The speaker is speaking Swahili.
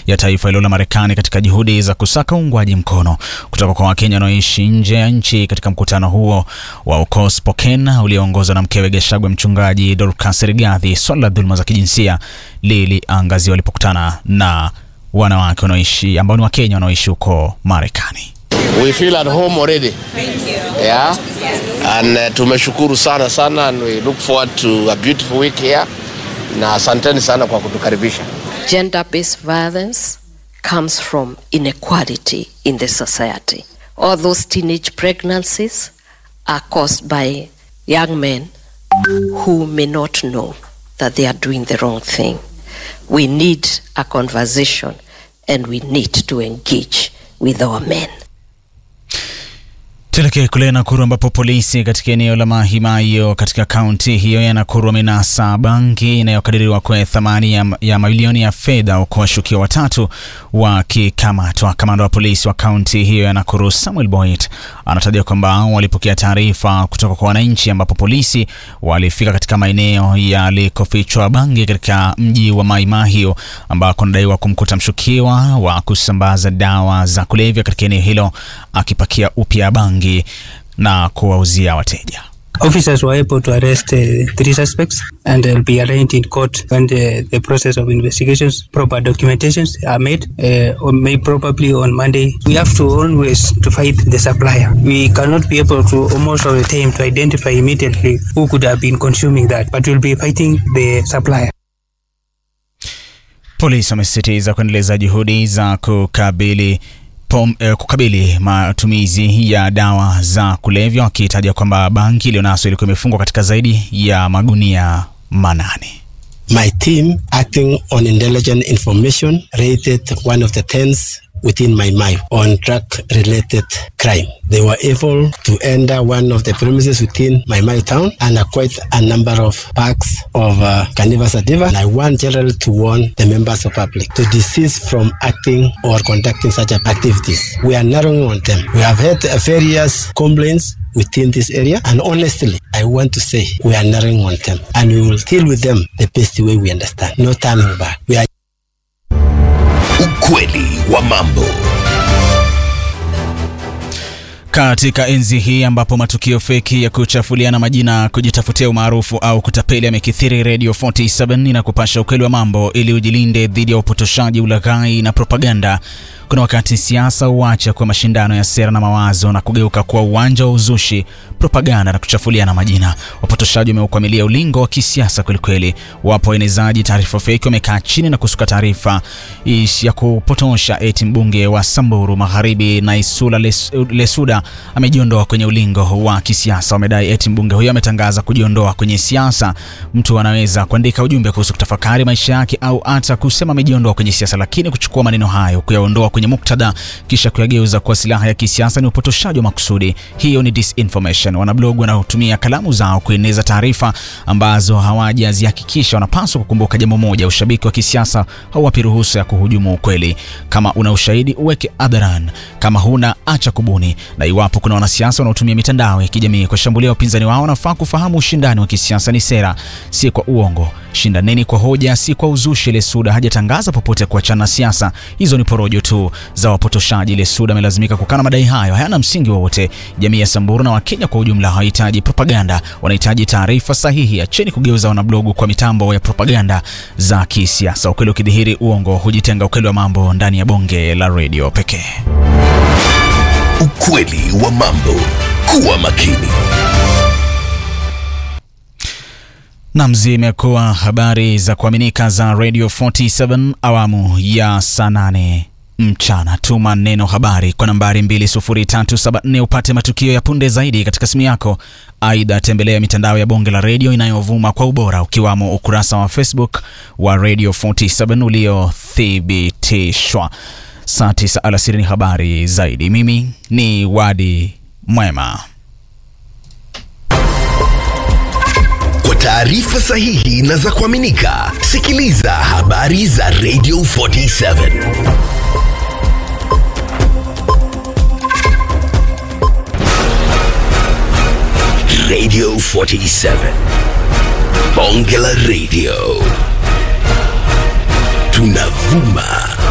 ya taifa hilo la Marekani katika juhudi za kusaka uungwaji mkono kutoka kwa Wakenya wanaoishi nje ya nchi katika mkutano huo wa uko Spokane ulioongozwa na mkewe Gachagua, mchungaji Dorcas Rigathi. Swala la dhuluma za kijinsia liliangazia walipokutana na wanawake wanaoishi ambao ni Wakenya wanaoishi huko Marekani. We feel at home already. Yeah. And uh, tumeshukuru sana sana and we look forward to a beautiful week here. Na asanteni sana kwa kutukaribisha. Gender-based violence comes from inequality in the society. All those teenage pregnancies are caused by young men who may not know that they are doing the wrong thing. We need a conversation and we need to engage with our men. Tuelekee kule Nakuru ambapo polisi katika eneo la Mahimayo katika kaunti hiyo ya Nakuru wamenasa bangi inayokadiriwa kwa thamani ya, ya mamilioni ya fedha huku washukiwa watatu wakikamatwa. Kamanda wa polisi wa kaunti hiyo ya Nakuru Samuel Boyd anataja kwamba walipokea taarifa kutoka kwa wananchi, ambapo polisi walifika katika maeneo yalikofichwa bangi katika mji wa Maimahio ambako anadaiwa kumkuta mshukiwa wa kusambaza dawa za kulevya katika eneo hilo akipakia upya bangi na kuwauzia wateja. Officers were able to arrest uh, three suspects and they'll be arraigned in court when the, the process of investigations, proper documentations are made, uh, or may probably on Monday. We have to always to fight the supplier. We cannot be able to almost all the time to identify immediately who could have been consuming that, but we'll be fighting the supplier. Polisi wamesisitiza kuendeleza juhudi za kukabili Pom, eh, kukabili matumizi ya dawa za kulevya wakitaja kwamba bangi iliyonaswa ilikuwa imefungwa katika zaidi ya magunia manane. My team, acting on intelligent information, raided one of the tents within my mine on drug-related crime. They were able to enter one of the premises within my mine town and acquire a number of packs of uh, cannabis sativa. And I want generally to warn the members of public to desist from acting or conducting such activities. We are narrowing on them. We have had uh, various complaints within this area and honestly I want to say we are narrowing on them and we will deal with them the best way we understand. No turning back. We are Ukweli wa mambo. Katika enzi hii ambapo matukio feki ya kuchafuliana majina, kujitafutia umaarufu au kutapeli yamekithiri, Radio 47 inakupasha ukweli wa mambo ili ujilinde dhidi ya upotoshaji, ulaghai na propaganda. Kuna wakati siasa huacha kwa mashindano ya sera na mawazo na kugeuka kuwa uwanja wa uzushi, propaganda na kuchafuliana majina. Wapotoshaji wameukwamilia ulingo wa kisiasa kwelikweli. Wapo waenezaji taarifa feki wamekaa chini na kusuka taarifa ya kupotosha eti mbunge wa Samburu Magharibi Naisula Les, Lesuda amejiondoa kwenye ulingo wa kisiasa. Wamedai eti mbunge huyo ametangaza kujiondoa kwenye siasa. Mtu anaweza kuandika ujumbe kuhusu kutafakari maisha yake au hata kusema amejiondoa kwenye siasa, lakini kuchukua maneno hayo kuyaondoa kwenye muktadha kisha kuyageuza kuwa silaha ya kisiasa ni upotoshaji wa makusudi. Hiyo ni disinformation. Wanablog wanaotumia kalamu zao kueneza taarifa ambazo hawajazihakikisha wanapaswa kukumbuka jambo moja: ushabiki wa kisiasa hauwapi ruhusa ya kuhujumu ukweli. Kama una ushahidi uweke hadharani, kama huna acha kubuni. Na iwapo kuna wanasiasa wanaotumia mitandao ya kijamii kushambulia wapinzani wao, wanafaa kufahamu ushindani wa kisiasa ni sera, si kwa uongo. Shindaneni kwa hoja, si kwa uzushi. Lesuda hajatangaza popote kuachana na siasa, hizo ni porojo tu za wapotoshaji. Lesuda amelazimika kukana madai hayo, hayana msingi wowote. Jamii ya Samburu na Wakenya kwa ujumla hawahitaji propaganda, wanahitaji taarifa sahihi. Acheni kugeuza wanablogu kwa mitambo ya propaganda za kisiasa. Ukweli ukidhihiri, uongo hujitenga. Ukweli wa mambo ndani ya bonge la redio pekee. Ukweli wa mambo. Kuwa makini. Nam, zimekuwa habari za kuaminika za Radio 47 awamu ya saa nane mchana. Tuma neno habari kwa nambari 20374 upate matukio ya punde zaidi katika simu yako. Aidha, tembelea mitandao ya bonge la redio inayovuma kwa ubora ukiwamo ukurasa wa Facebook wa Radio 47 uliothibitishwa. Saa 9 alasiri ni habari zaidi. Mimi ni Wadi Mwema. Kwa taarifa sahihi na za kuaminika, sikiliza habari za Radio 47. Radio 47. Bonge la Radio. Tunavuma